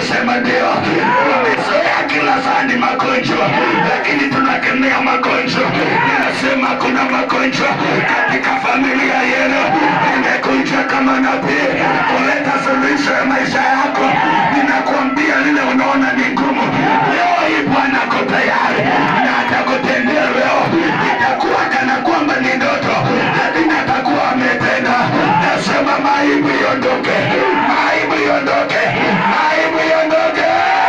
kusema ndio. Wamezoea kila saa ni magonjwa, lakini tunakemea magonjwa. Ninasema kuna magonjwa katika familia yenu, imekuja kama nabii kuleta suluhisho ya maisha yako. Ninakuambia lile unaona ni ngumu, leo hii Bwana ako tayari na atakutendea leo. Itakuwa kana kwamba ni ndoto, lakini atakuwa ametenda. Nasema maibu iondoke, maibu iondoke, maibu iondoke.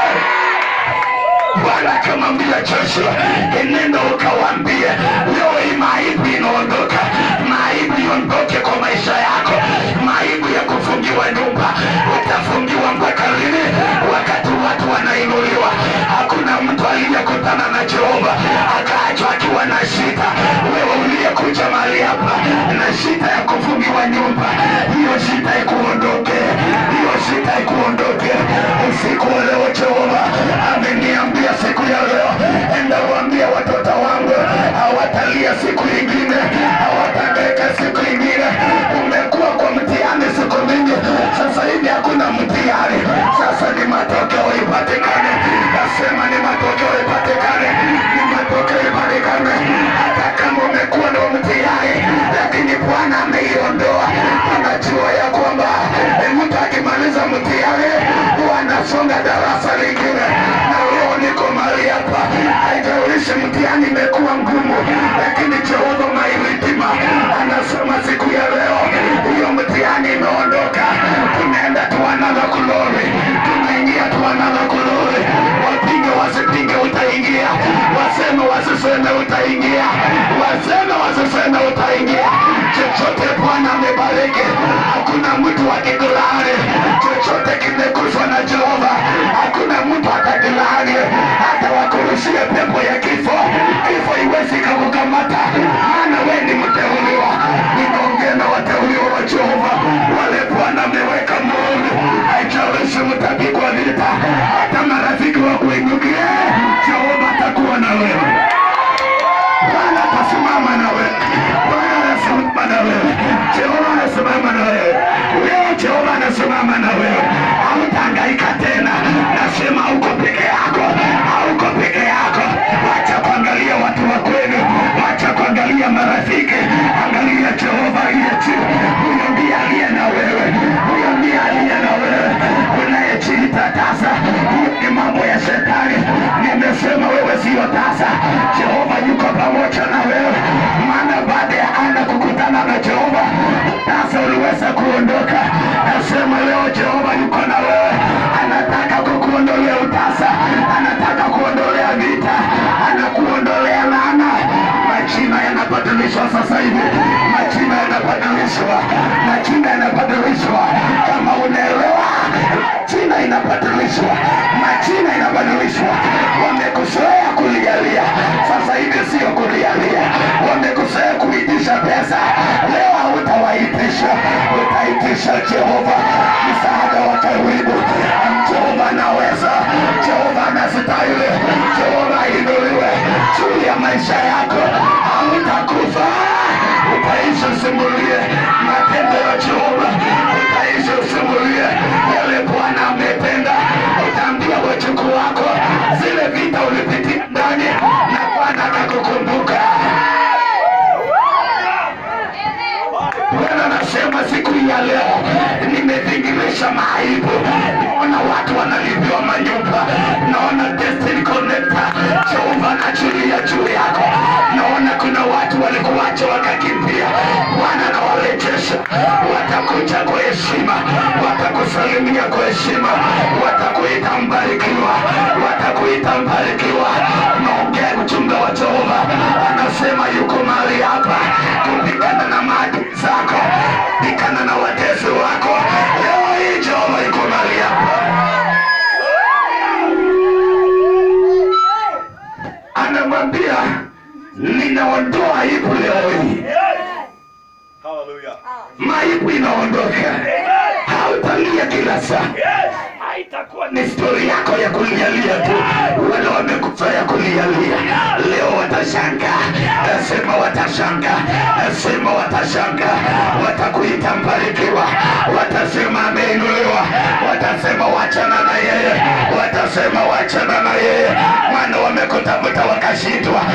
Bwana akamwambia Joshua, enenda ukawaambie leo hii maibu inaondoka, maibu iondoke kwa maisha yako, maibu ya kufungiwa nyumba. Utafungiwa mpaka lini? Wakati watu wanainuliwa. Hakuna mtu aliyekutana na Jehova akaachwa akiwa na shida. Wewe uliyekuja mahali hapa na shida ya kufungiwa nyumba, hiyo shida ikuondoke, hiyo shida ikuondoke usiku wa leo. Jehova ameniambia siku ya leo, enda waambie watoto wangu hawatalia siku ingine, hawatadeka siku ingine. Umekuwa kwa mtihani siku mingi, sasa hivi hakuna mtihani, sasa ni matokeo ipatikane. Nasema ni matokeo ipatikane, ni matokeo ipatikane. Hata kama umekuwa na mtihani, lakini Bwana ameiondoa. Anajua ya kwamba eh, mtu akimaliza mtihani huwa anasonga darasa lingine, na leo niko mahali hapa. Haijalishi mtihani imekuwa ngumu, lakini Jehova mairidima anasema siku ya leo hiyo mtihani imeondoka. Tunaenda tu another glory, tunaingia tu another glory. Wapinge wasipinge, utaingia. Waseme wasiseme, utaingia. Waseme wasiseme, utaingia. Chochote Bwana amebariki, hakuna mtu akikulaani. Chochote kimekuzwa na Jehova, hakuna mtu atakulaani. Hata wakurushie pepo ya kifo, kifo iwezi kakukamata, maana we ni mteuliwa. Ninaongea na wateuliwa wa Jehova, wale Bwana ameweka muhuri. Haijalishi mtapigwa vita, hata marafiki wa kuinukia, Jehova atakuwa na wewe. Bwana atasimama na wewe. Bwana anasimama na wewe. Jehova anasimama na wewe. Leo Jehova anasimama na wewe. Hautahangaika tena. Nasema hauko peke yako. Hauko peke yako. Wacha kuangalia watu wa kwenu. Wacha kuangalia marafiki. Angalia Jehova aliye juu. Huyo ndiye aliye na wewe. Huyo ndiye aliye na wewe. Unayejiita tasa. Hiyo ni mambo ya shetani. Nimesema wewe siyo tasa. Jehova yuko pamoja na wewe, maana baada ya Ana kukutana na Jehova, tasa uliweza kuondoka. Nasema leo Jehova yuko na wewe, anataka kukuondolea utasa, anataka kuondolea vita, anakuondolea laana. Majina yanabadilishwa sasa hivi, majina yanabadilishwa, majina yanabadilishwa. Kama unaelewa, majina inabadilishwa, majina inabadilishwa. Wamekuzoea kulialia, sasa hivi sio kulialia. Wamekuzoea kuitisha pesa, leo hautawaitisha, utaitisha Jehova, msaada wa karibu. Jehova anaweza, Jehova anastahili, Jehova ainuliwe juu ya maisha yako, hautakufa utaishi usimulie matendo ya Jehova, utaishi usimulie yale Bwana ametenda. Utaambia wajukuu wako zile vita ulipitia ndani na Bwana akakukumbuka. Bwana anasema siku hii ya leo nimevingirisha maaibu. Naona watu wanalipiwa manyumba, naona destiny connector, Jehova anachulia juu yako. Naona kuna watu walikuacha wakakimbia, Bwana anawarejesha. Watakuja kwa heshima, watakusalimia kwa heshima, watakuita mbarikiwa, watakuita mbarikiwa. Naongea ujumbe wa Jehova, anasema yuko mahali hapa kupigana na maadui zako, pigana na watesi wako. Leo hii Jehova yuko mahali hapa, anamwambia ninaondoa aibu leo hii. Hallelujah. Maibu inaondoka, hautalia kila saa haitakuwa ni stori yako ya kulialia tu. Wale wamekuzoea kulialia leo watashanga, nasema watashanga, nasema watashanga, watakuita mbarikiwa, watasema ameinuliwa, watasema wachana na yeye watasema wachana na yeye mwana wamekutafuta wakashindwa